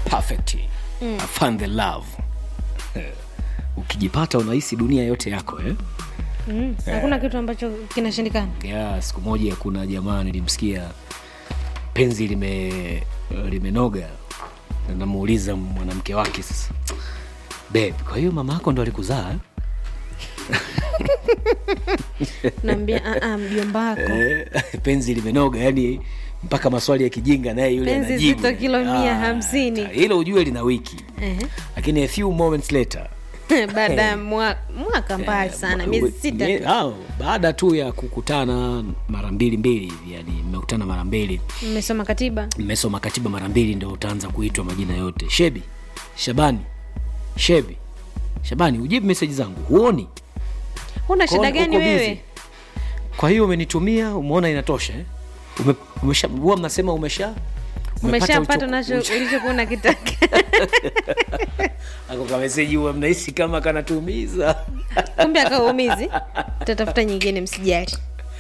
perfect I found the love Eh, ukijipata unahisi dunia yote yako eh? mm. hakuna kitu ambacho kinashindikana ya siku moja kuna jamaa nilimsikia penzi lime limenoga na namuuliza mwanamke wake sasa babe kwa hiyo mama yako ndo alikuzaa naambia "Ah, ah, mjomba wako eh, penzi limenoga yani mpaka maswali ya kijinga naye yule Penzi anajibu. zito kilo mia Ah, hamsini. hilo ujue lina wiki Ehe. lakini a few moments later baada ya mwa- mwaka mbali sana miezi sita Mie- tu au, baada tu ya kukutana mara mbili mbili hivi, yani mmekutana mara mbili mmesoma katiba mmesoma katiba mara mbili ndo utaanza kuitwa majina yote shebi shabani shebi shabani ujibu meseji zangu huoni una shida Kwa- gani uko busy. wewe kwa hiyo umenitumia umeona inatosha eh? Ume, umesha huwa mnasema umesha umepata umeshapata ulicho- nacho ulicho- ulichokuwa unakitaka ako kameseji huwa mnahisi kama kanatumiza kumbe akaumizi tutatafuta nyingine msijali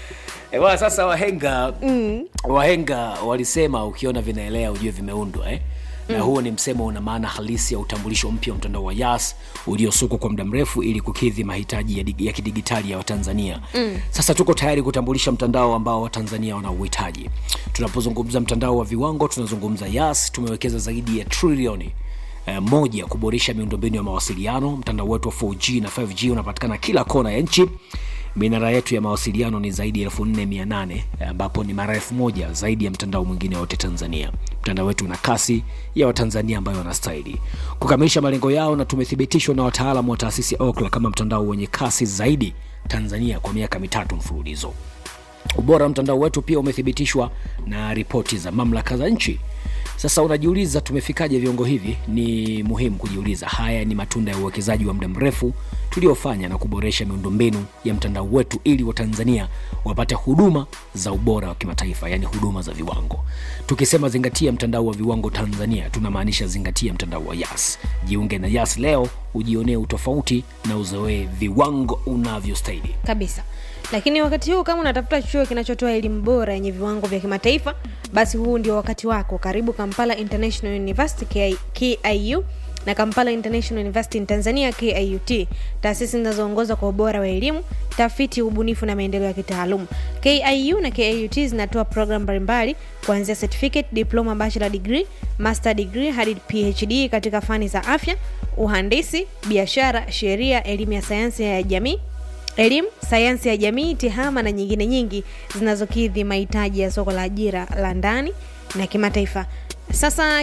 Eh, bwana, sasa wahenga mm. wahenga walisema ukiona vinaelea ujue vimeundwa eh? na huo ni msemo una maana halisi ya utambulisho mpya wa mtandao wa yas uliosukwa kwa muda mrefu ili kukidhi mahitaji ya, dig- ya kidigitali ya watanzania mm. sasa tuko tayari kutambulisha mtandao ambao watanzania wanauhitaji tunapozungumza mtandao wa viwango tunazungumza yas tumewekeza zaidi ya trilioni eh, moja kuboresha miundombinu ya mawasiliano mtandao wetu wa 4g na 5g unapatikana kila kona ya nchi minara yetu ya mawasiliano ni zaidi ya 4800 ambapo ni mara elfu moja zaidi ya mtandao mwingine wote tanzania mtandao wetu una kasi ya watanzania ambayo wanastahili kukamilisha malengo yao na tumethibitishwa na wataalamu wa taasisi ya okla kama mtandao wenye kasi zaidi tanzania kwa miaka mitatu mfululizo ubora wa mtandao wetu pia umethibitishwa na ripoti za mamlaka za nchi sasa unajiuliza tumefikaje viungo hivi ni muhimu kujiuliza haya ni matunda ya uwekezaji wa muda mrefu tuliofanya na kuboresha miundombinu ya mtandao wetu ili watanzania wapate huduma za ubora wa kimataifa yaani huduma za viwango tukisema zingatia mtandao wa viwango tanzania tunamaanisha zingatia mtandao wa yas jiunge na yas leo ujionee utofauti na uzoee viwango unavyostahili kabisa lakini wakati huu kama unatafuta chuo kinachotoa elimu bora yenye viwango vya kimataifa basi huu ndio wakati wako karibu kampala international university KI kiu na kampala international university in tanzania kiut taasisi zinazoongoza kwa ubora wa elimu tafiti ubunifu na maendeleo ya kitaalum kiu na kiut zinatoa programu mbalimbali kuanzia certificate diploma bachelor degree master degree hadi phd katika fani za afya uhandisi biashara sheria elimu ya sayansi ya jamii elimu sayansi ya jamii tehama na nyingine nyingi zinazokidhi mahitaji ya soko la ajira la ndani na kimataifa sasa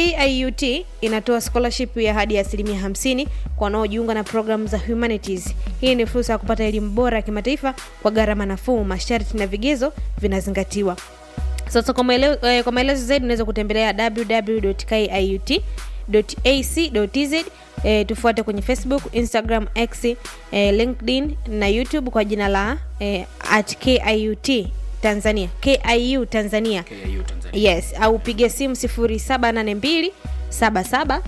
kiut inatoa scholarship ya hadi asilimia 50 kwa wanaojiunga na programu za humanities hii ni fursa ya kupata elimu bora ya kimataifa kwa gharama nafuu masharti na vigezo vinazingatiwa sasa kwa maelezo, eh, kwa maelezo zaidi unaweza kutembelea www.kiut ac.tz eh, tufuate kwenye facebook instagram x eh, linkedin na youtube kwa jina la eh, at kiut tanzania kiu tanzania yes au piga simu 782 77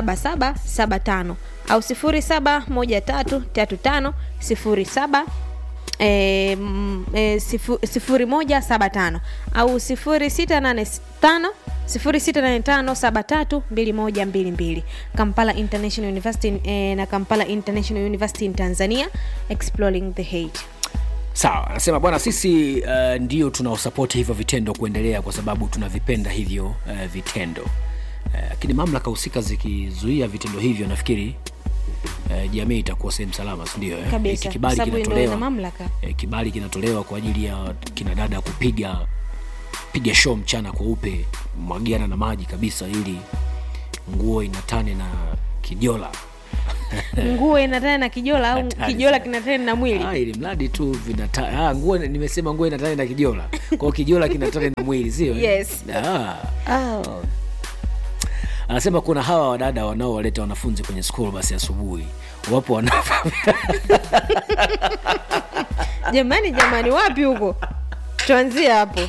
7775 au 071335 07 E, mm, e, sifu, sifuri moja saba tano au sifuri sita nane tano sifuri sita nane tano saba tatu mbili moja mbili mbili kampala international university e, na kampala international university in tanzania exploring the hate sawa anasema bwana sisi uh, ndio tunaosapoti hivyo vitendo kuendelea kwa sababu tunavipenda hivyo uh, vitendo Eh, lakini uh, mamlaka husika zikizuia vitendo hivyo nafikiri uh, jamii itakuwa sehemu salama sindio eh? Kabisa, Hiki kwa kibali sababu ndio kinatolewa ina mamlaka. eh, kibali kinatolewa kwa ajili ya kina dada kupiga piga show mchana kweupe mwagiana na maji kabisa ili nguo inatane na kijola nguo inatana na kijola au Hatari kijola sana. kinatana na mwili Ah, ili mradi tu vinata ah, nguo nimesema nguo inatane na kijola kwao kijola kinatane na mwili sio eh? Yes. ah. Ah. anasema kuna hawa wadada wanaowaleta wanafunzi kwenye school basi asubuhi wapo wana jamani jamani wapi huko tuanzie hapo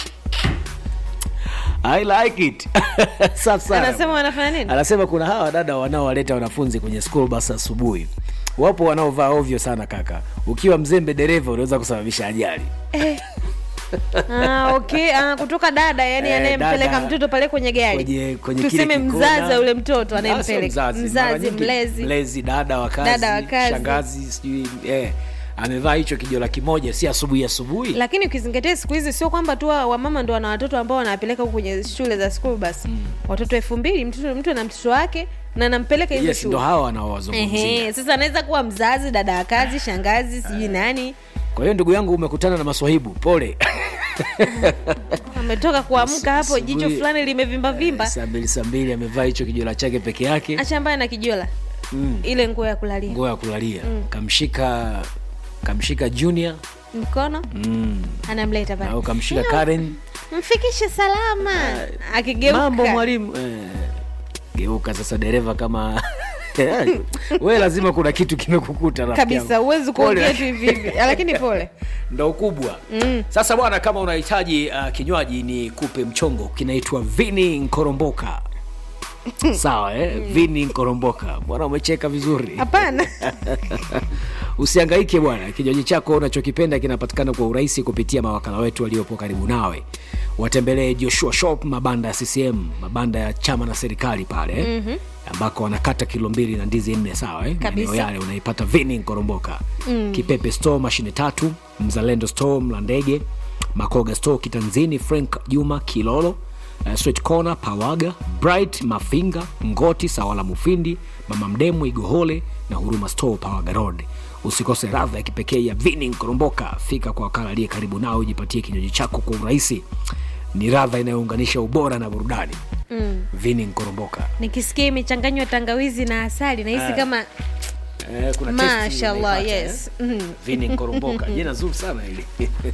I like it Safi sana. anasema wanafanya nini anasema kuna hawa wadada wanaowaleta wanafunzi kwenye school bus asubuhi wapo wanaovaa ovyo sana kaka ukiwa mzembe dereva unaweza kusababisha ajali eh, ah, okay. ah, kutoka dada yani Eh, anayempeleka dada. mtoto pale kwenye gari kwenye, kwenye tuseme kile mzazi kikona. wa yule mtoto Ah, anayempeleka sio mzazi, mara nyingi mlezi mlezi dada wa kazi, Dada wa kazi. shangazi sijui eh, amevaa hicho kijola kimoja si asubuhi asubuhi lakini ukizingatia siku hizi sio kwamba tu wa- wamama ndo wana watoto ambao wanawapeleka huko kwenye shule za school bus watoto elfu mbili mtoto mtu ana mtoto wake na anampeleka hizo yes ndo shule hawa wanaowazungumzia Ehe, sasa anaweza kuwa mzazi dada wa kazi shangazi sijui nani kwa hiyo ndugu yangu umekutana na maswahibu pole ametoka kuamka hapo Asubuhi- jicho fulani limevimba vimba saa mbili saa mbili amevaa hicho kijola chake peke yake acha mbaya na kijola mm. ile nguo ya kulalia nguo ya kulalia kamshika kamshika junior mkono mm. anamleta pale au kamshika karen mfikishe salama akigeuka mambo mwalimu eh, geuka sasa dereva kama we lazima kuna kitu kimekukuta rafiki kabisa yangu. huwezi Pole. kuongea tu hivi hivi lakini pole ndo ukubwa mm. sasa bwana kama unahitaji uh, kinywaji ni kupe mchongo kinaitwa vini nkoromboka sawa eh? vini nkoromboka bwana umecheka vizuri hapana usiangaike bwana kinywaji chako unachokipenda kinapatikana kwa urahisi kupitia mawakala wetu waliopo karibu nawe watembelee joshua shop mabanda ya ccm mabanda ya chama na serikali pale mm-hmm ambako wanakata kilo mbili na ndizi nne sawa eh? Kabisa. Maeneo yale unaipata vini nkoromboka mm. kipepe store mashine tatu mzalendo store mlandege makoga store kitanzini frank juma kilolo uh, Sweet corner pawaga bright mafinga ngoti sawala mufindi mama mdemu igohole na huruma store pawaga road usikose radha ya kipekee ya vini nkoromboka fika kwa wakala aliye karibu nao ujipatie kinywaji chako kwa urahisi ni radha inayounganisha ubora na burudani mm. vini nkoromboka nikisikia imechanganywa tangawizi na asali nahisi kama eh, kuna testi mashallah unaipata, yes eh? Mhm. vini nkoromboka jina zuri sana hili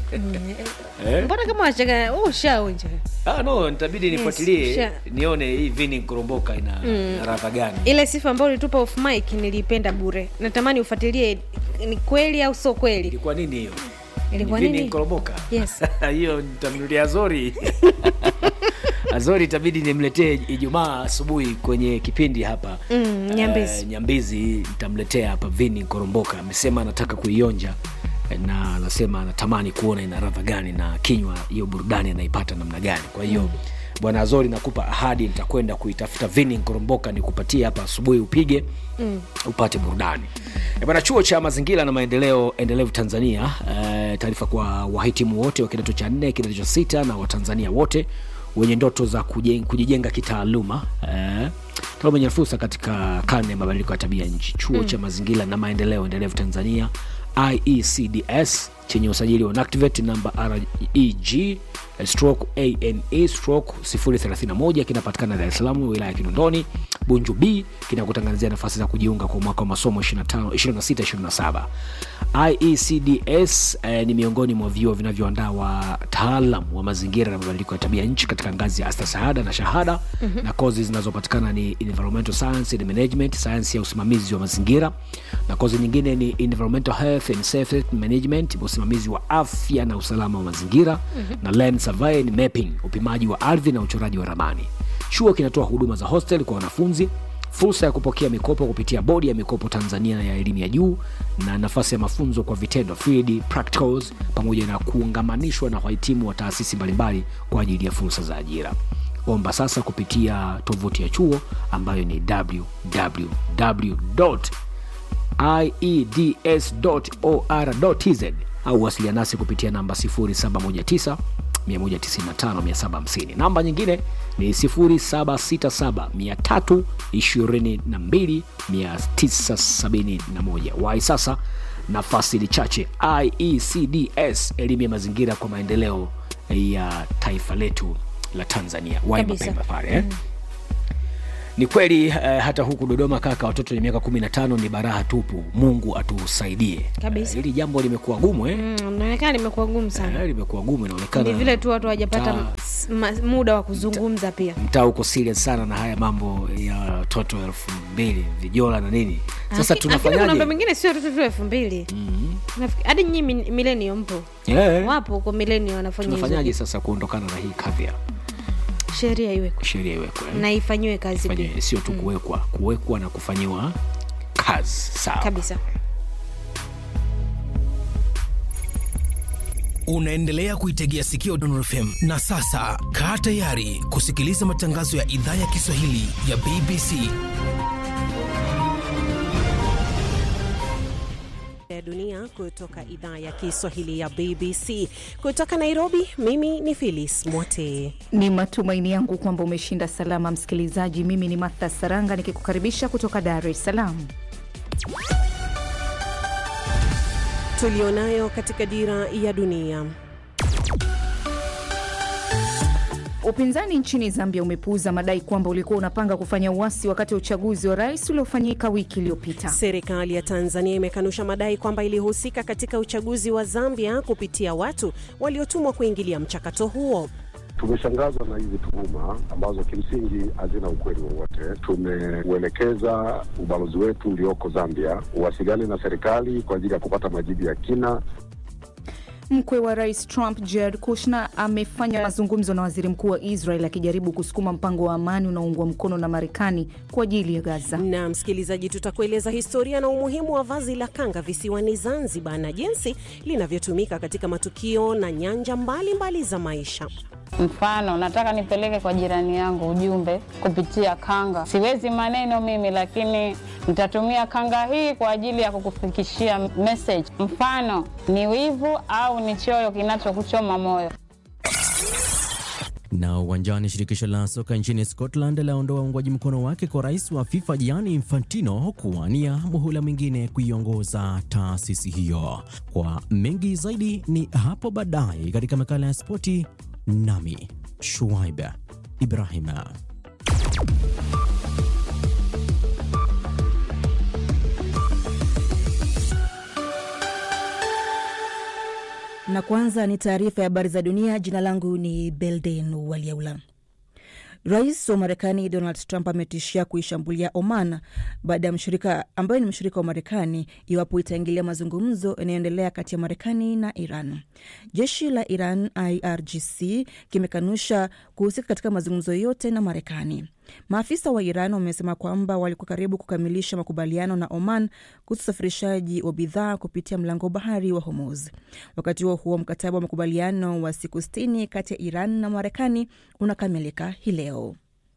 eh? mbona kama wachanga oh, ushaonja ah, no nitabidi nifuatilie sure. nione hii vini nkoromboka ina, ina radha gani ile sifa ambayo ulitupa off mic niliipenda bure natamani ufuatilie ni kweli au sio kweli ilikuwa nini hiyo ilikuwa Ni vini nini nkoromboka Yes. hiyo nitamnulia azori azori itabidi nimletee ijumaa asubuhi kwenye kipindi hapa Mm, Nyambizi. Eh, nyambizi nitamletea hapa vini nkoromboka amesema anataka kuionja eh, na anasema anatamani kuona ina radha gani na kinywa hiyo burudani anaipata namna gani kwa hiyo mm. bwana azori nakupa ahadi nitakwenda kuitafuta vini nkoromboka nikupatie hapa asubuhi upige mm. upate burudani Eh, bwana chuo cha mazingira na maendeleo endelevu tanzania eh, taarifa kwa wahitimu wote wa kidato cha nne kidato cha sita na watanzania wote wenye ndoto za kujen- kujijenga kitaaluma eh, taaluma yenye fursa katika karne ya mabadiliko ya tabia nchi chuo mm. cha mazingira na maendeleo endelevu tanzania iecds chenye usajili wa NACTIVATE namba reg stroke ane stroke 031 kinapatikana dar es salaam wilaya ya kinondoni bunju b kinakutangazia nafasi za kujiunga kwa mwaka wa masomo 2627 iecds eh, ni miongoni mwa vyuo vinavyoandaa wataalam wa mazingira na mabadiliko ya tabia nchi katika ngazi ya astashahada na shahada mm-hmm. na kozi zinazopatikana ni environmental science and management sayansi ya usimamizi wa mazingira na kozi nyingine ni environmental health and safety management usimamizi wa afya na usalama wa mazingira mm-hmm. na land survey and mapping upimaji wa ardhi na uchoraji wa ramani chuo kinatoa huduma za hostel kwa wanafunzi fursa ya kupokea mikopo kupitia bodi ya mikopo tanzania ya elimu ya juu na nafasi ya mafunzo kwa vitendo field practicals pamoja na kuungamanishwa na wahitimu wa taasisi mbalimbali kwa ajili ya fursa za ajira omba sasa kupitia tovuti ya chuo ambayo ni www ieds.or.tz au wasiliana nasi kupitia namba 0719 195 namba nyingine ni 767222971 wai sasa nafasi ni chache iecds elimu ya mazingira kwa maendeleo ya taifa letu la tanzania wai Kabisa. mapemba pale eh? ni kweli eh, hata huku dodoma kaka watoto wenye miaka 15 ni baraha tupu mungu atusaidie Kabisa. Eh, hili jambo limekuwa gumu eh? Mm, inaonekana limekuwa gumu sana Eh, limekuwa gumu inaonekana ni vile tu watu hawajapata mtaa- s- ma- muda wa kuzungumza pia mtaa uko serious sana na haya mambo ya watoto elfu mbili vijola na nini sasa Lakini- lakini kuna tunafanyaje mambo mengine sio tu tu elfu mbili Nafikiri- hadi nyinyi mi- milenio mpo Eh, wapo huko milenio wanafanya hizo tunafanyaje sasa kuondokana na hii kadhia sheria iwekwe sheria iwekwe eh? na ifanyiwe kazi pia Ifanywe- sio tu kuwekwa kuwekwa na kufanyiwa kazi sawa kabisa Unaendelea kuitegea sikio Dondon FM na sasa kaa tayari kusikiliza matangazo ya idhaa ya Kiswahili ya BBC. ya dunia kutoka idhaa ya Kiswahili ya BBC kutoka Nairobi. Mimi ni Phyllis Mwote. Ni matumaini yangu kwamba umeshinda salama, msikilizaji. Mimi ni Martha Saranga nikikukaribisha kutoka Dar es Salaam. Tulionayo katika dira ya dunia. Upinzani nchini Zambia umepuuza madai kwamba ulikuwa unapanga kufanya uasi wakati wa uchaguzi wa rais uliofanyika wiki iliyopita. Serikali ya Tanzania imekanusha madai kwamba ilihusika katika uchaguzi wa Zambia kupitia watu waliotumwa kuingilia mchakato huo. Tumeshangazwa na hizi tuhuma ambazo kimsingi hazina ukweli wowote. Tumeuelekeza ubalozi wetu ulioko Zambia uwasiliane na serikali kwa ajili ya kupata majibu ya kina. Mkwe wa rais Trump Jared Kushner amefanya mazungumzo na waziri mkuu wa Israel akijaribu kusukuma mpango wa amani unaoungwa mkono na Marekani kwa ajili ya Gaza. Na msikilizaji, tutakueleza historia na umuhimu wa vazi la kanga visiwani Zanzibar na jinsi linavyotumika katika matukio na nyanja mbalimbali mbali za maisha. Mfano, nataka nipeleke kwa jirani yangu ujumbe kupitia kanga. Siwezi maneno mimi, lakini nitatumia kanga hii kwa ajili ya kukufikishia message. Mfano ni wivu au ni choyo kinachokuchoma moyo. Na uwanjani, shirikisho la soka nchini Scotland laondoa uungwaji mkono wake kwa rais wa FIFA Gianni Infantino kuwania muhula mwingine kuiongoza taasisi hiyo. Kwa mengi zaidi ni hapo baadaye katika makala ya spoti, nami Shuaib Ibrahima. Na kwanza ni taarifa ya habari za dunia. Jina langu ni Belden Waliaula. Rais wa Marekani Donald Trump ametishia kuishambulia Oman baada ya mshirika ambayo ni mshirika wa Marekani iwapo itaingilia mazungumzo yanayoendelea kati ya Marekani na Iran. Jeshi la Iran IRGC kimekanusha kuhusika katika mazungumzo yote na Marekani. Maafisa wa Iran wamesema kwamba walikuwa karibu kukamilisha makubaliano na Oman kuhusu usafirishaji wa bidhaa kupitia mlango wa bahari wa Hormuz. Wakati huo huo, mkataba wa makubaliano wa siku sitini kati ya Iran na Marekani unakamilika hii leo.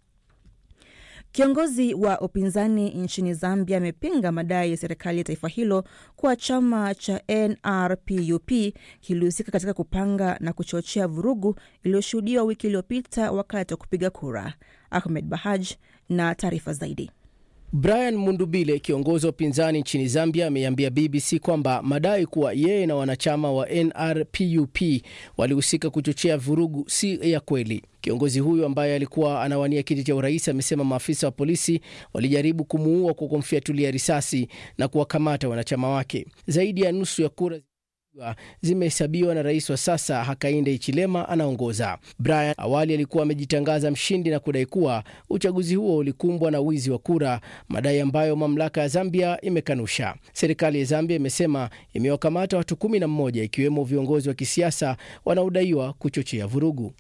Kiongozi wa upinzani nchini Zambia amepinga madai ya serikali ya taifa hilo kuwa chama cha NRPUP kilihusika katika kupanga na kuchochea vurugu iliyoshuhudiwa wiki iliyopita wakati wa kupiga kura. Ahmed Bahaj na taarifa zaidi. Brian Mundubile, kiongozi wa upinzani nchini Zambia, ameiambia BBC kwamba madai kuwa yeye na wanachama wa NRPUP walihusika kuchochea vurugu si ya kweli. Kiongozi huyu ambaye alikuwa anawania kiti cha urais amesema maafisa wa polisi walijaribu kumuua kwa kumfiatulia risasi na kuwakamata wanachama wake. Zaidi ya nusu ya kura zimehesabiwa na rais wa sasa Hakainde Hichilema anaongoza. Brian awali alikuwa amejitangaza mshindi na kudai kuwa uchaguzi huo ulikumbwa na wizi wa kura, madai ambayo mamlaka ya Zambia imekanusha. Serikali ya Zambia imesema imewakamata watu kumi na mmoja ikiwemo viongozi wa kisiasa wanaodaiwa kuchochea vurugu.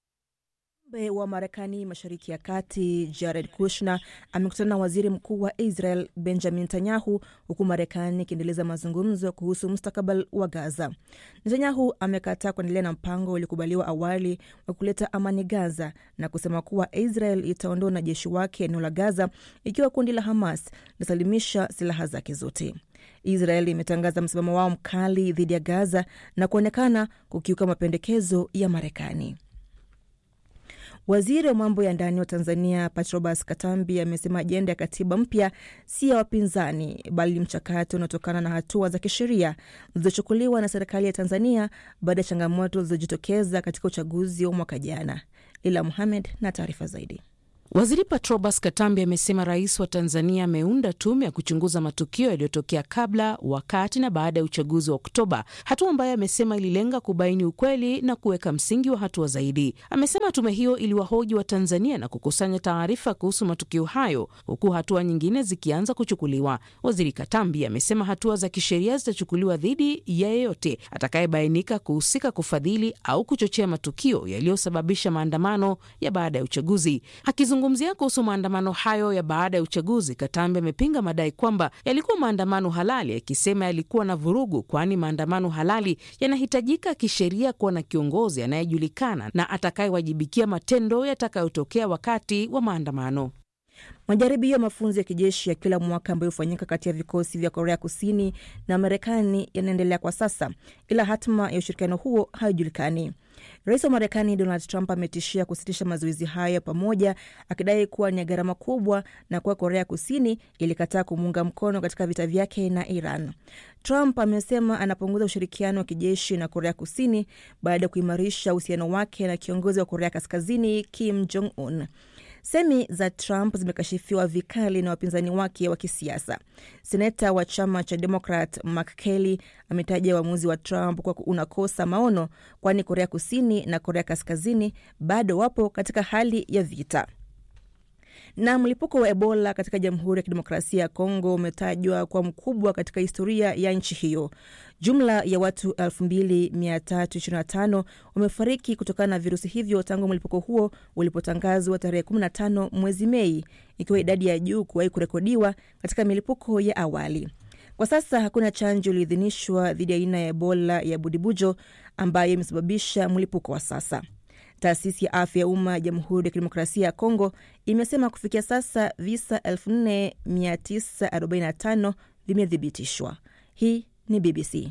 Mjumbe wa Marekani mashariki ya kati Jared Kushner amekutana na waziri mkuu wa Israel Benjamin Netanyahu, huku Marekani ikiendeleza mazungumzo kuhusu mustakabali wa Gaza. Netanyahu amekataa kuendelea na mpango uliokubaliwa awali wa kuleta amani Gaza na kusema kuwa Israel itaondoa wanajeshi wake eneo la Gaza ikiwa kundi la Hamas litasalimisha silaha zake zote. Israel imetangaza msimamo wao mkali dhidi ya Gaza na kuonekana kukiuka mapendekezo ya Marekani. Waziri wa mambo ya ndani wa Tanzania Patrobas Katambi amesema ajenda ya katiba mpya si ya wapinzani, bali mchakato unaotokana na hatua za kisheria zilizochukuliwa na serikali ya Tanzania baada ya changamoto zilizojitokeza katika uchaguzi wa mwaka jana. Lila Muhamed na taarifa zaidi. Waziri Patrobas Katambi amesema rais wa Tanzania ameunda tume ya kuchunguza matukio yaliyotokea kabla, wakati na baada ya uchaguzi wa Oktoba, hatua ambayo amesema ililenga kubaini ukweli na kuweka msingi wa hatua zaidi. Amesema tume hiyo iliwahoji wa Tanzania na kukusanya taarifa kuhusu matukio hayo, huku hatua nyingine zikianza kuchukuliwa. Waziri Katambi amesema hatua za kisheria zitachukuliwa dhidi ya yeyote atakayebainika kuhusika kufadhili au kuchochea matukio yaliyosababisha maandamano ya baada ya uchaguzi. Akizungumza Akizungumzia kuhusu maandamano hayo ya baada ya uchaguzi, Katambi amepinga madai kwamba yalikuwa maandamano halali, akisema yalikuwa na vurugu, kwani maandamano halali yanahitajika kisheria kuwa na kiongozi anayejulikana na atakayewajibikia matendo yatakayotokea wakati wa maandamano. Majaribio ya mafunzo ya kijeshi ya kila mwaka ambayo hufanyika kati ya vikosi vya Korea Kusini na Marekani yanaendelea kwa sasa, ila hatima ya ushirikiano huo haijulikani. Rais wa Marekani Donald Trump ametishia kusitisha mazoezi hayo ya pamoja, akidai kuwa ni gharama kubwa na kuwa Korea Kusini ilikataa kumuunga mkono katika vita vyake na Iran. Trump amesema anapunguza ushirikiano wa kijeshi na Korea Kusini baada ya kuimarisha uhusiano wake na kiongozi wa Korea Kaskazini Kim Jong Un. Semi za Trump zimekashifiwa vikali na wapinzani wake wa kisiasa. Seneta wa chama cha Demokrat Mark Kelly ametaja uamuzi wa Trump kwa unakosa maono, kwani Korea Kusini na Korea Kaskazini bado wapo katika hali ya vita. Na mlipuko wa Ebola katika Jamhuri ya Kidemokrasia ya Kongo umetajwa kwa mkubwa katika historia ya nchi hiyo. Jumla ya watu 2325 wamefariki kutokana na virusi hivyo tangu mlipuko huo ulipotangazwa tarehe 15 mwezi Mei, ikiwa idadi ya juu kuwahi kurekodiwa katika milipuko ya awali. Kwa sasa hakuna chanjo iliyoidhinishwa dhidi ya aina ya Ebola ya Budibujo ambayo imesababisha mlipuko wa sasa. Taasisi ya afya ya umma ya Jamhuri ya Kidemokrasia ya Kongo imesema kufikia sasa visa 4945 vimethibitishwa. Hii ni BBC.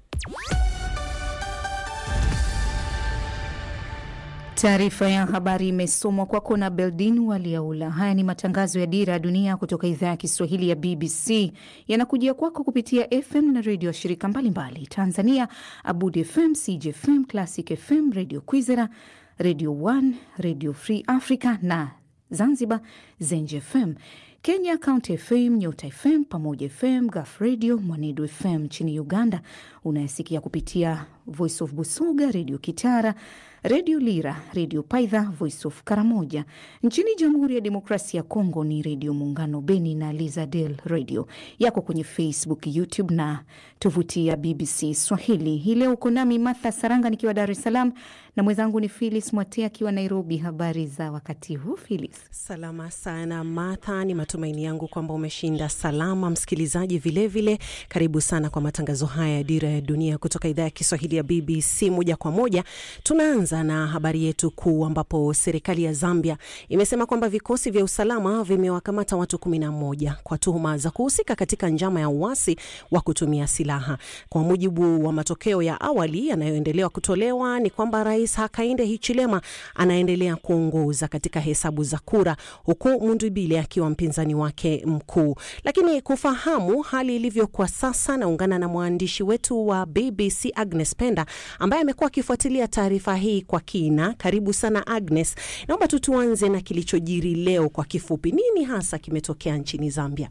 Taarifa ya habari imesomwa kwako na Beldin Waliaula. Haya ni matangazo ya Dira ya Dunia kutoka idhaa ya Kiswahili ya BBC, yanakujia kwako kupitia FM na redio ya shirika mbalimbali Tanzania: Abud FM, CJFM, Classic FM, Radio Kwizera, Radio 1, Radio Free Africa na Zanzibar, Zenj FM. Kenya, County FM, Nyota FM, Pamoja FM, Gaf Radio, Mwanedu FM. Nchini Uganda unayesikia kupitia Voice of Busoga, Redio Kitara, Redio Lira, Redio Paidha, Voice of Karamoja. Nchini Jamhuri ya Demokrasia ya Kongo ni Redio Muungano Beni na Lizadel Radio yako kwenye Facebook, YouTube na tovuti ya BBC Swahili. Hii leo uko nami Martha Saranga nikiwa Dar es Salaam na mwenzangu ni Filis Mwate akiwa Nairobi. Habari za wakati huu Filis? Salama sana Martha, ni matumaini yangu kwamba umeshinda salama. Msikilizaji vilevile vile, karibu sana kwa matangazo haya ya Dira ya Dunia kutoka idhaa ya Kiswahili ya BBC. Moja kwa moja tunaanza na habari yetu kuu, ambapo serikali ya Zambia imesema kwamba vikosi vya usalama vimewakamata watu kumi na moja kwa tuhuma za kuhusika katika njama ya uasi wa kutumia silaha. Kwa mujibu wa matokeo ya awali yanayoendelea kutolewa, ni kwamba Rais Hakainde Hichilema anaendelea kuongoza katika hesabu za kura, huku Mundibile akiwa mpinzani wake mkuu. Lakini kufahamu hali ilivyo kwa sasa, naungana na mwandishi wetu wa BBC Agnes Penda ambaye amekuwa akifuatilia taarifa hii kwa kina. Karibu sana Agnes, naomba tu tuanze na kilichojiri leo kwa kifupi. Nini hasa kimetokea nchini Zambia?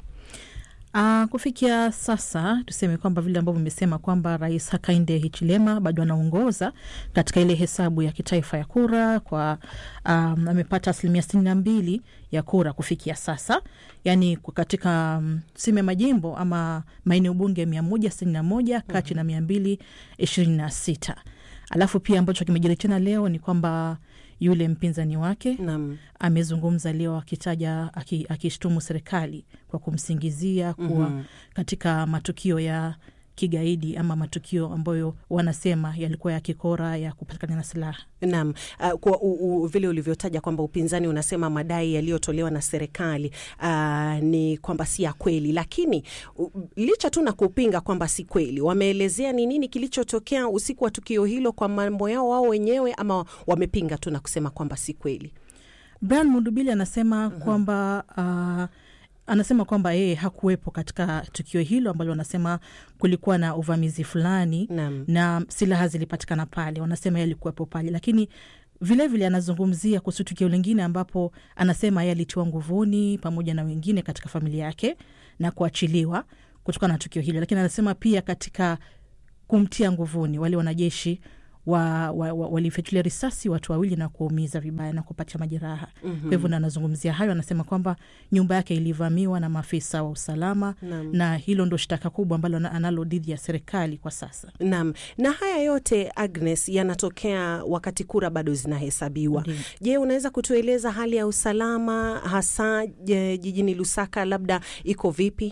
Uh, kufikia sasa tuseme kwamba vile ambavyo imesema kwamba Rais Hakainde Hichilema bado anaongoza katika ile hesabu ya kitaifa ya kura kwa um, amepata asilimia sitini na mbili ya kura kufikia sasa, yani katika um, sime majimbo ama maeneo bunge mia moja sitini na moja kati na mia mbili ishirini na sita alafu pia ambacho kimejiri tena leo ni kwamba yule mpinzani wake Naam. amezungumza leo akitaja akishtumu serikali kwa kumsingizia kuwa Mhm. katika matukio ya kigaidi ama matukio ambayo wanasema yalikuwa ya kikora ya kupatikana na silaha. Naam, uh, kwa u, u, vile ulivyotaja kwamba upinzani unasema madai yaliyotolewa na serikali uh, ni kwamba si ya kweli, lakini u, licha tu na kupinga kwamba si kweli, wameelezea ni nini kilichotokea usiku wa tukio hilo kwa mambo yao wao wenyewe, ama wamepinga tu na kusema kwamba si kweli? Brian Mundubili anasema kwamba uh, anasema kwamba yeye hakuwepo katika tukio hilo ambalo wanasema kulikuwa na uvamizi fulani Naam. na silaha zilipatikana pale, wanasema yeye alikuwepo pale, lakini vilevile vile anazungumzia kuhusu tukio lingine ambapo anasema yeye alitiwa nguvuni pamoja na wengine katika familia yake na kuachiliwa kutokana na tukio hilo, lakini anasema pia katika kumtia nguvuni wale wanajeshi wa, wa, wa, walifyatulia risasi watu wawili na kuwaumiza vibaya na kupata majeraha. Mhm. Kwa hivyo na anazungumzia hayo, anasema kwamba nyumba yake ilivamiwa na maafisa wa usalama Naam. na hilo ndo shtaka kubwa ambalo ana- analo dhidi ya serikali kwa sasa. Naam, na haya yote Agnes, yanatokea wakati kura bado zinahesabiwa. Je, unaweza kutueleza hali ya usalama hasa je, jijini Lusaka labda iko vipi?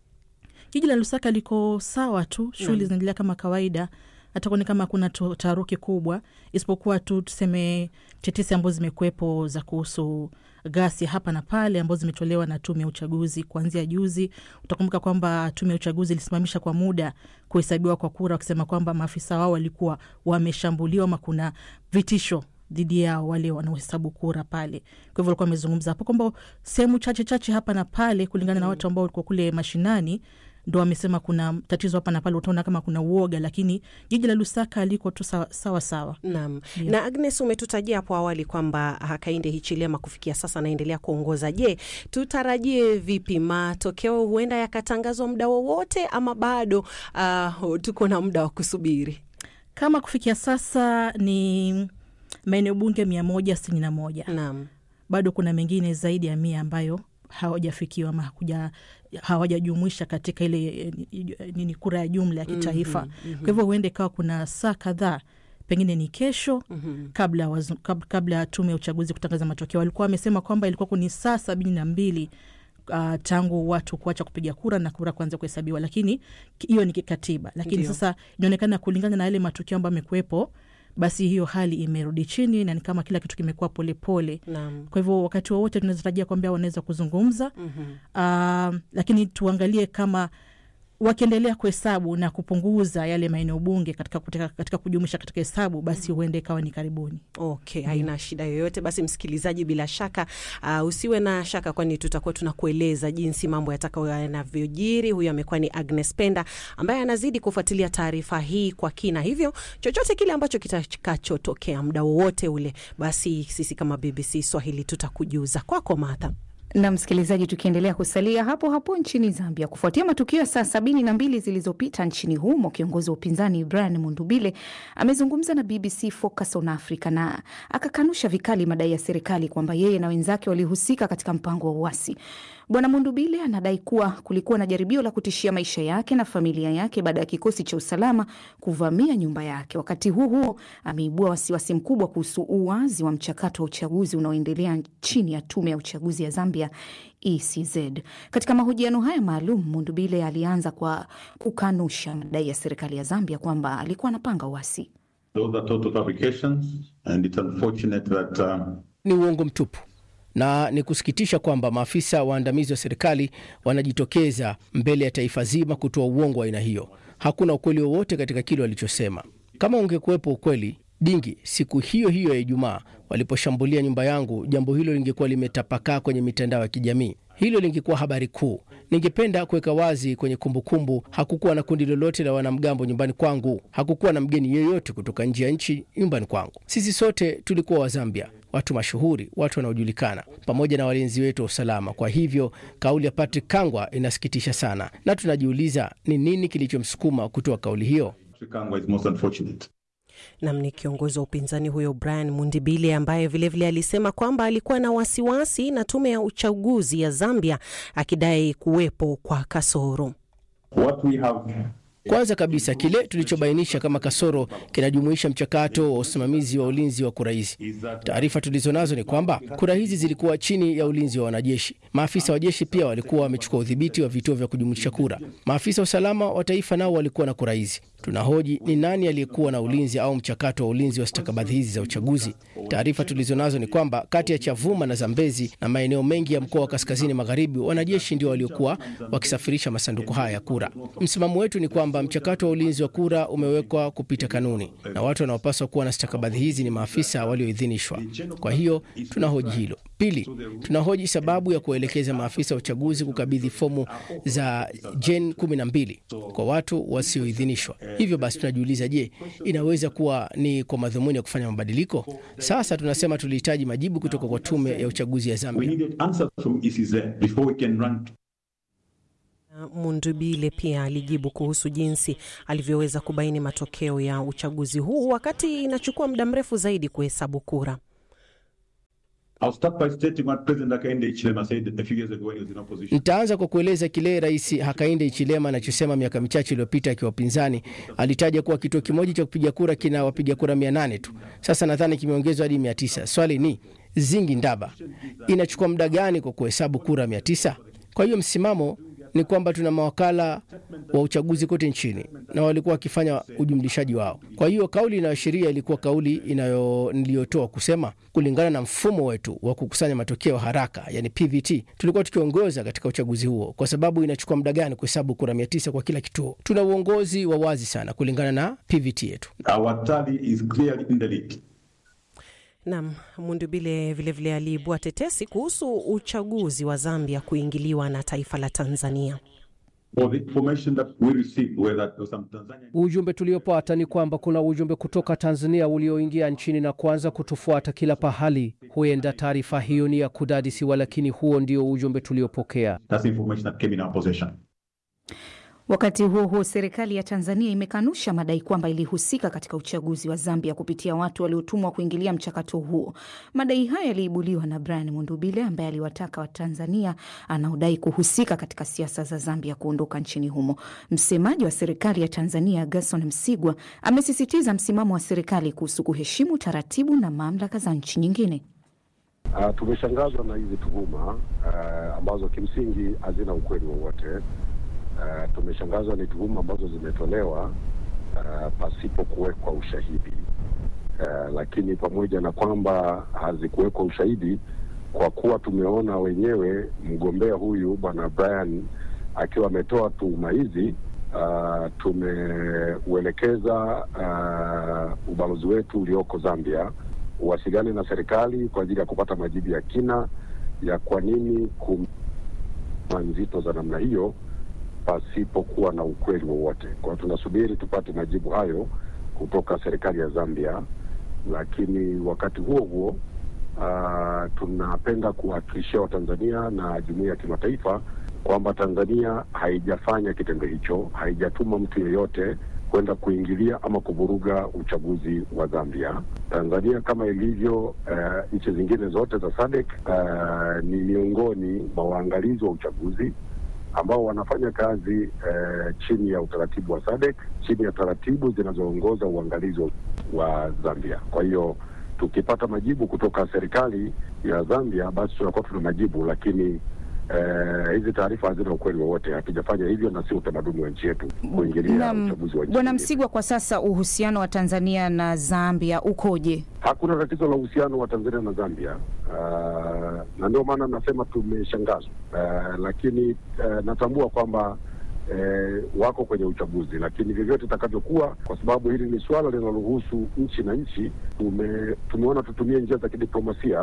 Jiji la Lusaka liko sawa tu, shughuli Naam. zinaendelea kama kawaida, hata kuoni kama kuna tu- taharuki kubwa, isipokuwa tu tuseme tetesi ambazo zimekuwepo za kuhusu ghasia hapa na pale ambazo zimetolewa na tume ya uchaguzi kuanzia juzi. Utakumbuka kwamba tume ya uchaguzi ilisimamisha kwa muda kuhesabiwa kwa kura, wakisema kwamba maafisa wao walikuwa wameshambuliwa ama kuna vitisho dhidi yao wale wanaohesabu kura pale. Kwa hivyo walikuwa wamezungumza hapo kwamba sehemu chache chache hapa na pale, kulingana na watu ambao walikuwa kule mashinani, ndo wamesema kuna tatizo hapa na pale, utaona kama kuna uoga, lakini jiji la Lusaka liko tu sawa sawa. sawa. Naam. Ndio. Na Agnes, umetutajia hapo awali kwamba Hakainde Hichilema kufikia sasa anaendelea kuongoza. Je, tutarajie vipi matokeo? Huenda yakatangazwa muda wowote ama bado uh, tuko na muda wa kusubiri? Kama kufikia sasa ni maeneo bunge mia moja sitini na moja. Naam. Bado kuna mengine zaidi ya mia ambayo hawajafikiwa ama hakuja hawajajumuisha katika ile eh, nini kura ya jumla ya kitaifa. Mhm, mhm. Kwa hivyo huenda ikawa kuna saa kadhaa pengine ni kesho Mhm. kabla wazu, kab, kabla ya tume ya uchaguzi kutangaza matokeo. Walikuwa wamesema kwamba ilikuwa kuni saa sabini na mbili uh, tangu watu kuacha kupiga kura na kura kuanza kuhesabiwa, lakini ki- hiyo ni kikatiba. Lakini Ndio. sasa inaonekana kulingana na yale matukio ambayo amekuwepo, basi hiyo hali imerudi chini na ni kama kila kitu kimekuwa polepole. Naam. Kwa hivyo wakati wowote tunatarajia kwamba wanaweza kuzungumza Mhm. uh, lakini tuangalie kama wakiendelea kuhesabu na kupunguza yale maeneo bunge katika, katika, katika kujumuisha katika hesabu basi huenda ikawa ni karibuni. Okay, haina shida yoyote. Basi msikilizaji, bila shaka uh, usiwe na shaka, kwani tutakuwa tunakueleza jinsi mambo yatakayo yanavyojiri. Huyu amekuwa ni Agnes Penda ambaye anazidi kufuatilia taarifa hii kwa kina, hivyo chochote kile ambacho kitakachotokea muda wowote ule, basi sisi kama BBC Swahili tutakujuza. Kwako Martha. na msikilizaji, tukiendelea kusalia hapo hapo nchini Zambia, kufuatia matukio ya saa sabini na mbili zilizopita nchini humo, kiongozi wa upinzani Brian Mundubile amezungumza na BBC Focus on Africa na akakanusha vikali madai ya serikali kwamba yeye na wenzake walihusika katika mpango wa uasi. Bwana Mundubile anadai kuwa kulikuwa na jaribio la kutishia maisha yake na familia yake baada ya kikosi cha usalama kuvamia nyumba yake. Wakati huo huo, ameibua wasiwasi mkubwa kuhusu uwazi wa mchakato wa uchaguzi unaoendelea chini ya tume ya uchaguzi ya Zambia ECZ. Katika mahojiano haya maalum, Mundubile alianza kwa kukanusha madai ya serikali ya Zambia kwamba alikuwa anapanga uasi. Those are total fabrications, and it's unfortunate that um, Ni uongo mtupu na ni kusikitisha kwamba maafisa waandamizi wa serikali wanajitokeza mbele ya taifa zima kutoa uongo wa aina hiyo. Hakuna ukweli wowote katika kile walichosema. Kama ungekuwepo ukweli dingi siku hiyo hiyo ya Ijumaa waliposhambulia nyumba yangu, jambo hilo lingekuwa limetapakaa kwenye mitandao ya kijamii. Hilo lingekuwa habari kuu. Ningependa kuweka wazi kwenye kumbukumbu, hakukuwa na kundi lolote la wanamgambo nyumbani kwangu. Hakukuwa na mgeni yeyote kutoka nje ya nchi nyumbani kwangu. Sisi sote tulikuwa Wazambia, watu mashuhuri, watu wanaojulikana, pamoja na walinzi wetu wa usalama. Kwa hivyo kauli ya Patrick Kangwa inasikitisha sana, na tunajiuliza ni nini kilichomsukuma kutoa kauli hiyo. Kangwa is most unfortunate. Nam ni kiongozi wa upinzani huyo Brian Mundibile ambaye vilevile vile alisema kwamba alikuwa na wasiwasi na tume ya uchaguzi ya Zambia akidai kuwepo kwa kasoro. What we have Kwanza kabisa kile tulichobainisha kama kasoro kinajumuisha mchakato wa usimamizi wa ulinzi wa kura hizi. Taarifa tulizo nazo ni kwamba kura hizi zilikuwa chini ya ulinzi wa wanajeshi. Maafisa wa jeshi pia walikuwa wamechukua udhibiti wa vituo vya kujumulisha kura. Maafisa wa usalama wa taifa nao walikuwa na kura hizi. Tunahoji ni nani aliyekuwa na ulinzi au mchakato wa ulinzi wa stakabadhi hizi za uchaguzi. Taarifa tulizo nazo ni kwamba kati ya Chavuma na Zambezi na maeneo mengi ya mkoa wa kaskazini magharibi, wanajeshi ndio waliokuwa wakisafirisha masanduku haya ya kura. Msimamo wetu ni kwamba mchakato wa ulinzi wa kura umewekwa kupita kanuni na watu wanaopaswa kuwa na stakabadhi hizi ni maafisa walioidhinishwa. Kwa hiyo tunahoji hilo. Pili, tunahoji sababu ya kuwaelekeza maafisa wa uchaguzi kukabidhi fomu za Jen 12 kwa watu wasioidhinishwa. Hivyo basi tunajiuliza, je, inaweza kuwa ni kwa madhumuni ya kufanya mabadiliko? Sasa tunasema tulihitaji majibu kutoka kwa tume ya uchaguzi ya we Zambia. needed answers from ECZ before we can run Mundubile pia alijibu kuhusu jinsi alivyoweza kubaini matokeo ya uchaguzi huu wakati inachukua muda mrefu zaidi kuhesabu kura. Nitaanza kwa kueleza kile Rais Hakainde Hichilema anachosema miaka michache iliyopita akiwa upinzani. Alitaja kuwa kituo kimoja cha kupiga kura kina wapiga kura mia nane tu, sasa nadhani kimeongezwa hadi mia tisa. Swali ni zingi ndaba, inachukua muda gani kwa kuhesabu kura mia tisa? Kwa hiyo msimamo ni kwamba tuna mawakala wa uchaguzi kote nchini na walikuwa wakifanya ujumlishaji wao. Kwa hiyo kauli inayoashiria ilikuwa kauli inayo niliyotoa kusema, kulingana na mfumo wetu wa kukusanya matokeo haraka, yani PVT, tulikuwa tukiongoza katika uchaguzi huo. Kwa sababu inachukua muda gani kuhesabu kura mia tisa kwa kila kituo? Tuna uongozi wa wazi sana kulingana na PVT yetu. Our tally is clearly in the lead. Nam Mundubile vilevile aliibua tetesi kuhusu uchaguzi wa Zambia kuingiliwa na taifa la Tanzania. For the information that we received were that there was some Tanzanian Ujumbe tuliopata ni kwamba kuna ujumbe kutoka Tanzania ulioingia nchini na kuanza kutufuata kila pahali. Huenda taarifa hiyo ni ya kudadisiwa, lakini huo ndio ujumbe tuliopokea. That's the information that came in our possession. Wakati huo huo, serikali ya Tanzania imekanusha madai kwamba ilihusika katika uchaguzi wa Zambia kupitia watu waliotumwa kuingilia mchakato huo. Madai hayo yaliibuliwa na Brian Mundubile ambaye aliwataka Watanzania anaodai kuhusika katika siasa za Zambia kuondoka nchini humo. Msemaji wa serikali ya Tanzania Gerson Msigwa amesisitiza msimamo wa serikali kuhusu kuheshimu taratibu na mamlaka za nchi nyingine. Uh, tumeshangazwa na hizi tuhuma uh, ambazo kimsingi hazina ukweli wowote. Uh, tumeshangazwa ni tuhuma ambazo zimetolewa uh, pasipo kuwekwa ushahidi uh, lakini pamoja na kwamba hazikuwekwa ushahidi, kwa kuwa tumeona wenyewe mgombea huyu bwana Brian akiwa ametoa tuhuma hizi uh, tumeuelekeza uh, ubalozi wetu ulioko Zambia uwasiliane na serikali kwa ajili ya kupata majibu ya kina ya kwa nini kuma nzito za namna hiyo pasipokuwa na ukweli wowote. Kwa hiyo tunasubiri tupate majibu hayo kutoka serikali ya Zambia, lakini wakati huo huo uh, tunapenda kuwahakikishia Watanzania na jumuiya ya kimataifa kwamba Tanzania haijafanya kitendo hicho, haijatuma mtu yeyote kwenda kuingilia ama kuvuruga uchaguzi wa Zambia. Tanzania kama ilivyo uh, nchi zingine zote za SADC uh, ni miongoni mwa waangalizi wa uchaguzi ambao wanafanya kazi eh, chini ya utaratibu wa SADC, chini ya taratibu zinazoongoza uangalizi wa Zambia. Kwa hiyo tukipata majibu kutoka serikali ya Zambia, basi tunakuwa tuna majibu, lakini eh, hizi taarifa hazina ukweli wowote. Hatujafanya hivyo na si utamaduni wa nchi yetu kuingilia Naam, uchaguzi wa nchi Bwana nyingine. Msigwa, kwa sasa uhusiano wa Tanzania na Zambia ukoje? Hakuna tatizo la uhusiano wa Tanzania na Zambia. Uh, na ndio maana nasema tumeshangazwa, uh, lakini uh, natambua kwamba uh, wako kwenye uchaguzi, lakini vyovyote itakavyokuwa, kwa sababu hili ni suala linalohusu nchi na nchi, tume, tumeona tutumie njia za kidiplomasia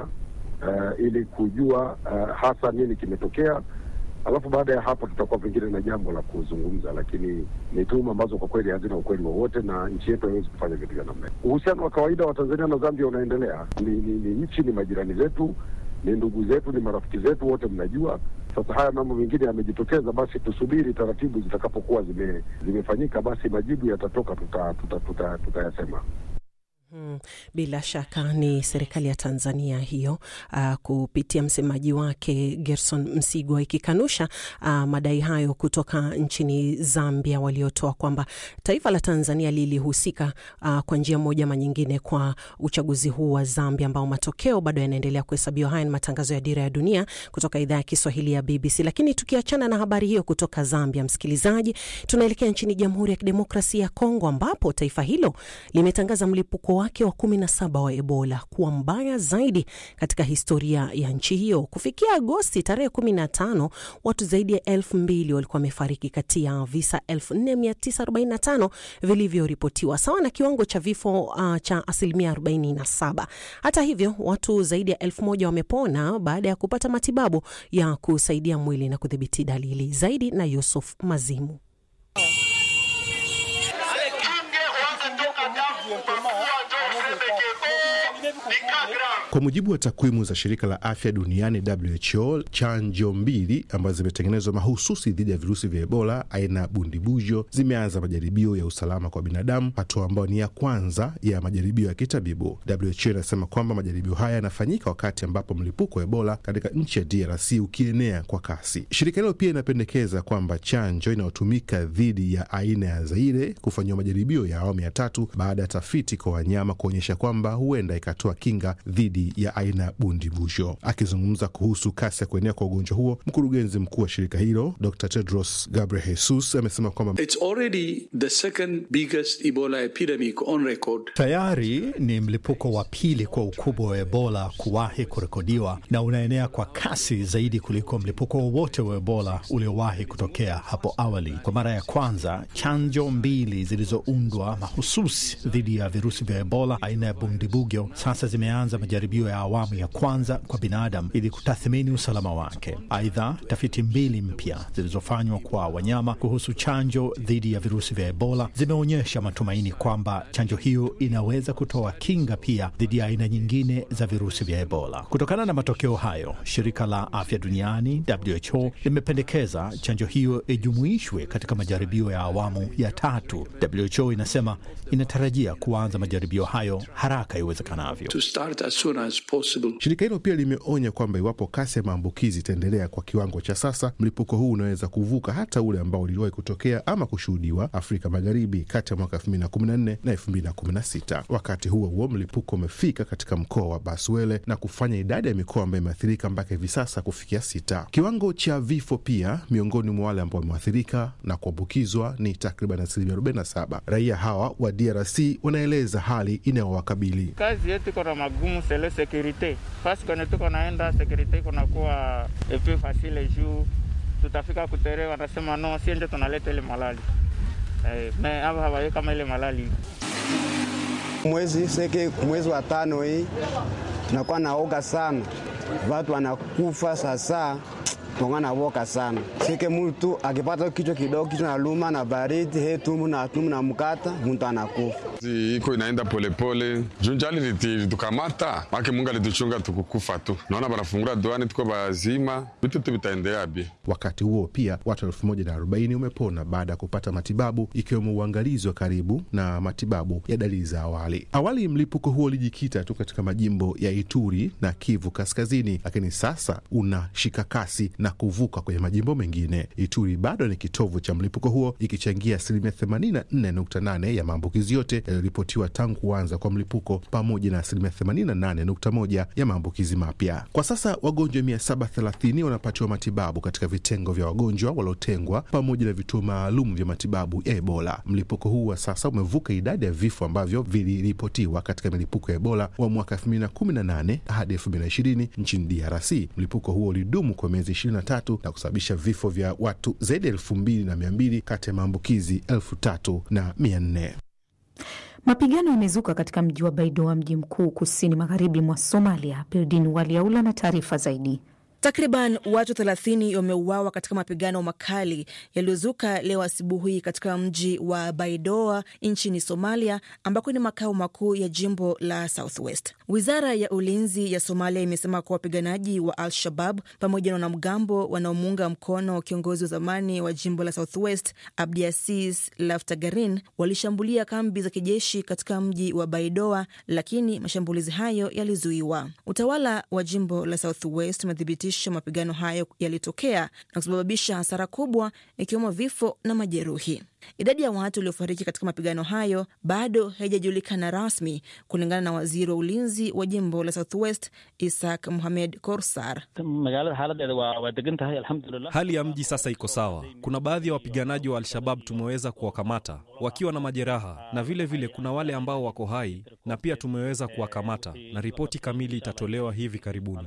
uh, ili kujua uh, hasa nini kimetokea alafu baada ya hapo tutakuwa pengine na jambo la kuzungumza, lakini ni tuhuma ambazo kwa kweli hazina ukweli wowote, na nchi yetu haiwezi kufanya vitu vya namna hiyo. Uhusiano wa kawaida wa Tanzania na Zambia unaendelea. Ni, ni, ni nchi, ni majirani zetu, ni ndugu zetu, ni marafiki zetu, wote mnajua. Sasa haya mambo mengine yamejitokeza, basi tusubiri taratibu zitakapokuwa zime, zimefanyika, basi majibu yatatoka, tutayasema tuta, tuta, tuta, tuta Hmm, bila shaka ni serikali ya Tanzania hiyo uh, kupitia msemaji wake Gerson Msigwa ikikanusha uh, madai hayo kutoka nchini Zambia waliotoa kwamba taifa la Tanzania lilihusika uh, kwa njia moja ama nyingine kwa uchaguzi huu wa Zambia ambao matokeo bado yanaendelea kuhesabiwa. Haya ni matangazo ya Dira ya Dunia kutoka idhaa ya Kiswahili ya BBC. Lakini tukiachana na habari hiyo kutoka Zambia, msikilizaji, tunaelekea nchini Jamhuri ya Kidemokrasia ya Kongo ambapo taifa hilo limetangaza mlipuko wake wa kumi na saba wa Ebola kuwa mbaya zaidi katika historia ya nchi hiyo. Kufikia Agosti tarehe kumi na tano watu zaidi ya elfu mbili walikuwa wamefariki kati ya visa 4945 vilivyoripotiwa sawa na kiwango cha vifo uh, cha asilimia 47. Hata hivyo watu zaidi ya elfu moja wamepona baada ya kupata matibabu ya kusaidia mwili na kudhibiti dalili zaidi. Na Yusuf Mazimu. Ni Kwa mujibu wa takwimu za shirika la afya duniani WHO, chanjo mbili ambazo zimetengenezwa mahususi dhidi ya virusi vya Ebola aina ya bundibujo zimeanza majaribio ya usalama kwa binadamu, hatua ambayo ni ya kwanza ya majaribio ya kitabibu. WHO inasema kwamba majaribio haya yanafanyika wakati ambapo mlipuko wa Ebola katika nchi ya DRC ukienea kwa kasi. Shirika hilo pia inapendekeza kwamba chanjo inayotumika dhidi ya aina ya Zaire kufanyiwa majaribio ya awamu ya tatu baada ya tafiti kwa wanyama kuonyesha kwamba huenda ikatoa kinga dhidi ya aina ya bundibujo. Akizungumza kuhusu kasi ya kuenea kwa ugonjwa huo, mkurugenzi mkuu wa shirika hilo Dr Tedros Ghebreyesus amesema kwamba It's already the second biggest Ebola epidemic on record. Tayari ni mlipuko wa pili kwa ukubwa wa Ebola kuwahi kurekodiwa na unaenea kwa kasi zaidi kuliko mlipuko wowote wa Ebola uliowahi kutokea hapo awali. Kwa mara ya kwanza, chanjo mbili zilizoundwa mahususi dhidi ya virusi vya Ebola aina ya bundibugyo sasa zimeanza majaribio ya awamu ya kwanza kwa binadamu ili kutathmini usalama wake. Aidha, tafiti mbili mpya zilizofanywa kwa wanyama kuhusu chanjo dhidi ya virusi vya Ebola zimeonyesha matumaini kwamba chanjo hiyo inaweza kutoa kinga pia dhidi ya aina nyingine za virusi vya Ebola. Kutokana na matokeo hayo, shirika la afya duniani WHO limependekeza chanjo hiyo ijumuishwe katika majaribio ya awamu ya tatu. WHO inasema inatarajia kuanza majaribio hayo haraka iwezekanavyo. To start as soon as possible. Shirika hilo pia limeonya kwamba iwapo kasi ya maambukizi itaendelea kwa kiwango cha sasa, mlipuko huu unaweza kuvuka hata ule ambao uliwahi kutokea ama kushuhudiwa Afrika Magharibi kati ya mwaka 2014 na 2016. Wakati huo huo, mlipuko umefika katika mkoa wa Baswele na kufanya idadi ya mikoa ambayo imeathirika mpaka hivi sasa kufikia sita. Kiwango cha vifo pia miongoni mwa wale ambao wameathirika na kuambukizwa ni takriban asilimia 47. Raia hawa wa DRC wanaeleza hali inayowakabili. Kazi yetu iko na magumu sele sekurite fasi kwenye tuko naenda sekurite iko nakuwa epe fasile juu tutafika kutere, wanasema no, sie ndio tunaleta ile malali eh, me hapa hawaye kama ile malali mwezi seke mwezi wa tano hii tunakuwa naoga sana, watu wanakufa sasa tunga nawoka sana seke mtu akipata kichwa kidogo kichwa naluma na baridi he tumbu na tumbu na mkata mtu anakufa. iko inaenda polepole junjali litukamata make Mungu alituchunga tukukufa tu, naona banafungula duani tuko bazima, vitu tu vitaendelea bi. Wakati huo pia watu elfu moja na arobaini umepona baada ya kupata matibabu ikiwemo uangalizi wa karibu na matibabu ya dalili za awali. Awali mlipuko huo ulijikita tu katika majimbo ya Ituri na Kivu Kaskazini, lakini sasa unashika kasi na kuvuka kwenye majimbo mengine. Ituri bado ni kitovu cha mlipuko huo ikichangia asilimia 84.8 ya maambukizi yote yaliyoripotiwa tangu kuanza kwa mlipuko pamoja na asilimia 88.1 ya maambukizi mapya. Kwa sasa wagonjwa 730 wanapatiwa matibabu katika vitengo vya wagonjwa waliotengwa pamoja na vituo maalum vya matibabu ya Ebola. Mlipuko huu wa sasa umevuka idadi ya vifo ambavyo viliripotiwa katika milipuko ya Ebola wa mwaka 2018 hadi 2020 nchini DRC. Mlipuko huo ulidumu kwa miezi 23 na kusababisha vifo vya watu zaidi ya elfu mbili na mia mbili kati ya maambukizi elfu tatu na mia nne. Mapigano yamezuka katika mji wa Baidoa, mji mkuu kusini magharibi mwa Somalia. Bildin Waliaula na taarifa zaidi. Takriban watu 30 wameuawa katika mapigano makali yaliyozuka leo asubuhi katika mji wa Baidoa nchini Somalia, ambako ni makao makuu ya jimbo la Southwest. Wizara ya ulinzi ya Somalia imesema kuwa wapiganaji wa Al-Shabab pamoja na wanamgambo wanaomuunga mkono kiongozi wa zamani wa jimbo la Southwest Abdiasis Laftagarin walishambulia kambi za kijeshi katika mji wa Baidoa, lakini mashambulizi hayo yalizuiwa. Utawala wa jimbo la Southwest umedhibiti mapigano hayo yalitokea na kusababisha hasara kubwa ikiwemo vifo na majeruhi. Idadi ya watu waliofariki katika mapigano hayo bado haijajulikana rasmi, kulingana na waziri wa ulinzi wa jimbo la Southwest Isak Mohamed Korsar. Hali ya mji sasa iko sawa. Kuna baadhi ya wapiganaji wa Al-Shabab tumeweza kuwakamata wakiwa na majeraha, na vile vile kuna wale ambao wako hai na pia tumeweza kuwakamata, na ripoti kamili itatolewa hivi karibuni.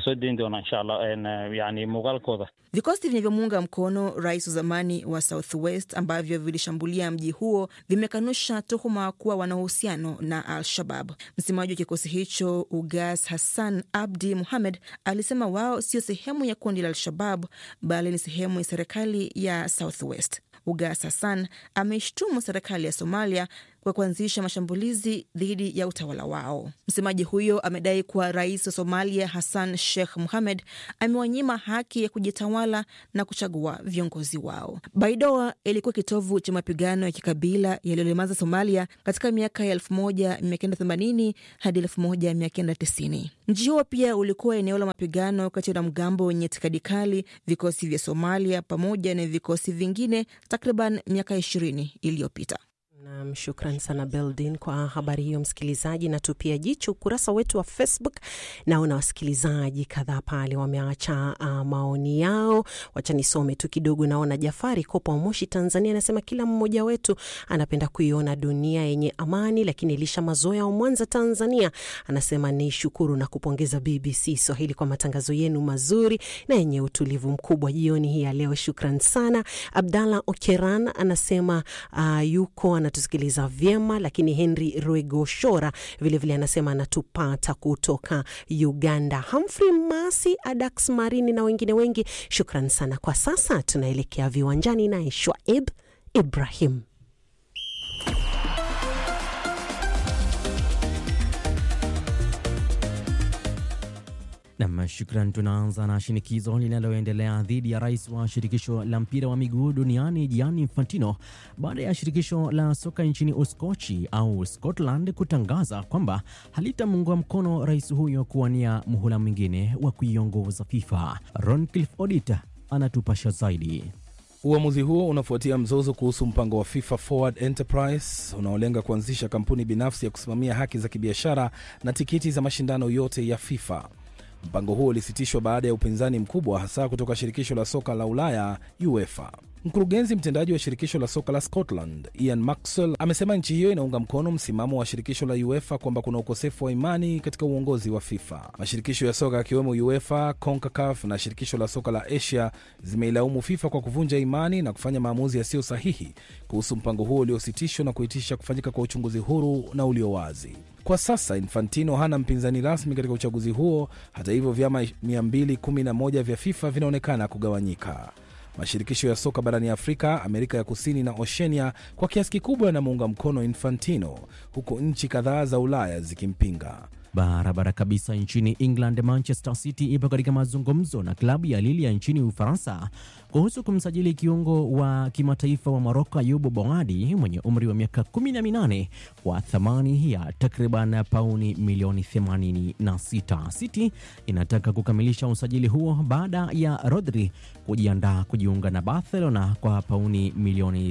Vikosi vinavyomuunga mkono rais wa zamani wa Southwest ambavyo vilishambulia mji huo vimekanusha tuhuma kuwa wana uhusiano na Al-Shabab. Msemaji wa kikosi hicho Ugas Hassan Abdi Muhamed alisema wao sio sehemu ya kundi la Al-Shabab bali ni sehemu ya serikali ya Southwest. Ugas Hassan ameishtumu serikali ya Somalia kwa kuanzisha mashambulizi dhidi ya utawala wao. Msemaji huyo amedai kuwa rais wa Somalia Hassan Sheikh Mohamed amewanyima haki ya kujitawala na kuchagua viongozi wao. Baidoa ilikuwa kitovu cha mapigano ya kikabila yaliyolemaza Somalia katika miaka ya 1980 hadi 1990. Mji huo pia ulikuwa eneo la mapigano kati ya wanamgambo wenye itikadi kali, vikosi vya Somalia pamoja na vikosi vingine takriban miaka 20 iliyopita. Nam, shukran sana Beldin kwa habari hiyo. Msikilizaji, na tupia jicho ukurasa wetu wa Facebook. Naona wasikilizaji kadhaa pale wameacha uh, maoni yao. Wacha nisome tu kidogo. Naona Jafari Kopa wa Moshi, Tanzania, anasema kila mmoja wetu anapenda kuiona dunia yenye amani, lakini Elisha Mazoya wa Mwanza, Tanzania, anasema ni shukuru na kupongeza BBC Swahili kwa matangazo yenu mazuri na yenye utulivu mkubwa jioni hii ya leo. Shukran sana. Abdallah Okeran anasema uh, yuko anatusikiliza vyema, lakini Henry Rwegoshora vilevile anasema anatupata kutoka Uganda. Humphrey Masi, Adax Marini na wengine wengi, shukran sana. Kwa sasa tunaelekea viwanjani naye Shwaib Ibrahim. Nam, shukran. Tunaanza na shinikizo linaloendelea dhidi ya rais wa shirikisho la mpira wa miguu duniani Gianni Infantino baada ya shirikisho la soka nchini Uskochi au Scotland kutangaza kwamba halitamuunga mkono rais huyo kuwania muhula mwingine wa kuiongoza FIFA. Roncliffe Odit anatupasha zaidi. Uamuzi huo unafuatia mzozo kuhusu mpango wa FIFA Forward Enterprise unaolenga kuanzisha kampuni binafsi ya kusimamia haki za kibiashara na tikiti za mashindano yote ya FIFA. Mpango huo ulisitishwa baada ya upinzani mkubwa hasa kutoka shirikisho la soka la Ulaya UEFA. Mkurugenzi mtendaji wa shirikisho la soka la Scotland Ian Maxwell amesema nchi hiyo inaunga mkono msimamo wa shirikisho la UEFA kwamba kuna ukosefu wa imani katika uongozi wa FIFA. Mashirikisho ya soka yakiwemo UEFA, CONCACAF na shirikisho la soka la Asia zimeilaumu FIFA kwa kuvunja imani na kufanya maamuzi yasiyo sahihi kuhusu mpango huo uliositishwa na kuitisha kufanyika kwa uchunguzi huru na ulio wazi. Kwa sasa Infantino hana mpinzani rasmi katika uchaguzi huo. Hata hivyo, vyama 211 vya FIFA vinaonekana kugawanyika. Mashirikisho ya soka barani Afrika, Amerika ya Kusini na Oshenia kwa kiasi kikubwa yanamuunga mkono Infantino, huku nchi kadhaa za Ulaya zikimpinga. Barabara kabisa. Nchini England, Manchester City ipo katika mazungumzo na klabu ya Lille ya nchini Ufaransa kuhusu kumsajili kiungo wa kimataifa wa Moroko Ayubu Boadi mwenye umri wa miaka 18 kwa thamani ya takriban pauni milioni 86. City inataka kukamilisha usajili huo baada ya Rodri kujiandaa kujiunga na Barcelona kwa pauni milioni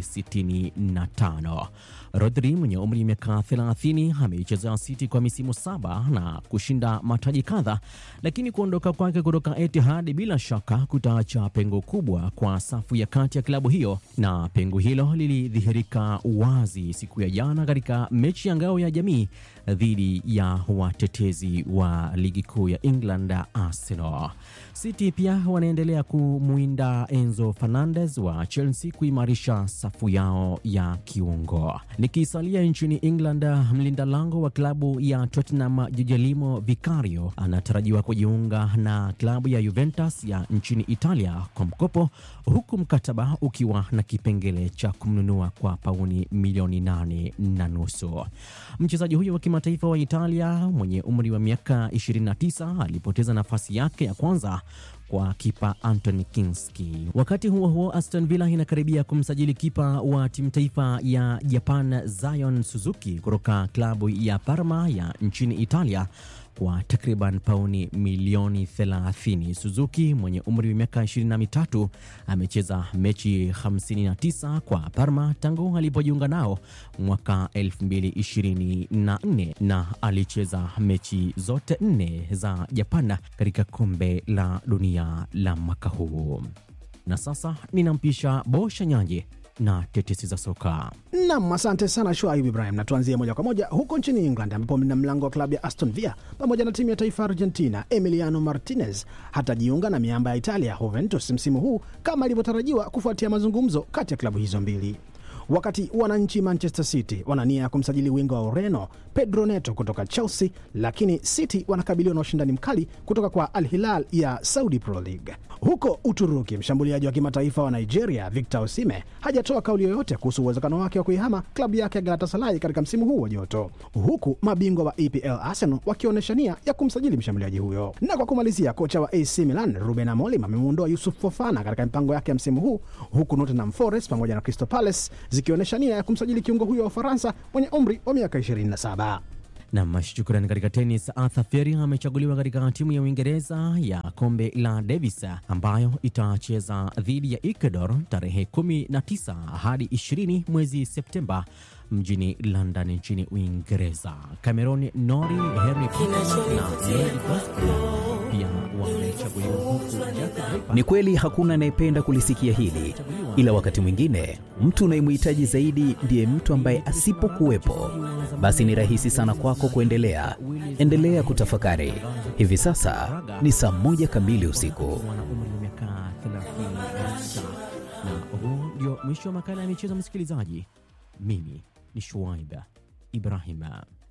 65. Rodri mwenye umri wa miaka 30 ameichezea City kwa misimu saba na kushinda mataji kadha, lakini kuondoka kwake kutoka Etihad bila shaka kutaacha pengo kubwa kwa safu ya kati ya klabu hiyo, na pengo hilo lilidhihirika wazi siku ya jana katika mechi ya ngao ya jamii dhidi ya watetezi wa ligi kuu ya England Arsenal. City pia wanaendelea kumwinda Enzo Fernandez wa Chelsea kuimarisha safu yao ya kiungo. Nikisalia nchini England, mlinda lango wa klabu ya Tottenham Guglielmo Vicario anatarajiwa kujiunga na klabu ya Juventus ya nchini Italia kwa mkopo, huku mkataba ukiwa na kipengele cha kumnunua kwa pauni milioni nane na nusu. Mchezaji huyo wa kimataifa wa Italia mwenye umri wa miaka 29 alipoteza nafasi yake ya kwanza kwa kipa Anthony Kinski. Wakati huo huo, Aston Villa inakaribia kumsajili kipa wa timu taifa ya Japan Zion Suzuki kutoka klabu ya Parma ya nchini Italia kwa takriban pauni milioni 30. Suzuki mwenye umri wa miaka 23 amecheza mechi 59 kwa Parma tangu alipojiunga nao mwaka 2024 na alicheza mechi zote nne za Japan katika kombe la dunia la mwaka huu. Na sasa ninampisha Bosha Nyanje na tetesi za soka. Nam, asante sana Shuaib Ibrahim, na tuanzie moja kwa moja huko nchini England ambapo mlinda mlango wa klabu ya Aston Villa pamoja na timu ya taifa Argentina Emiliano Martinez hatajiunga na miamba ya Italia Juventus msimu huu kama ilivyotarajiwa kufuatia mazungumzo kati ya klabu hizo mbili. wakati wananchi Manchester City wana nia ya kumsajili winga wa Ureno Pedro Neto kutoka Chelsea, lakini City wanakabiliwa na ushindani mkali kutoka kwa Al Hilal ya Saudi Pro League. Huko Uturuki, mshambuliaji wa kimataifa wa Nigeria Victor Osimhen hajatoa kauli yoyote kuhusu uwezekano wake wa kuihama klabu yake ya Galatasaray katika msimu huu wa joto, huku mabingwa wa EPL Arsenal wakionyesha nia ya kumsajili mshambuliaji huyo. Na kwa kumalizia, kocha wa AC Milan Ruben Amorim amemuondoa Yusuf Fofana katika mipango yake ya msimu huu, huku Nottingham Forest pamoja na Crystal Palace zikionyesha nia ya kumsajili kiungo huyo wa Ufaransa mwenye umri wa miaka 27. Nam, shukrani. Katika tenis, Arthur Feri amechaguliwa katika timu ya Uingereza ya kombe la Davis ambayo itacheza dhidi ya Ecuador tarehe 19 hadi 20 mwezi Septemba mjini London nchini Uingereza. Cameron Nori, Henry Peter na Mary Pascoe pia wamechaguliwa huku Ni kweli hakuna anayependa kulisikia hili, ila wakati mwingine mtu unayemhitaji zaidi ndiye mtu ambaye asipokuwepo, basi ni rahisi sana kwako kuendelea. Endelea kutafakari. Hivi sasa ni saa moja kamili usiku. miaka 36 na huu ndio mwisho wa makala ya michezo, msikilizaji. Mimi ni Shuaib Ibrahim.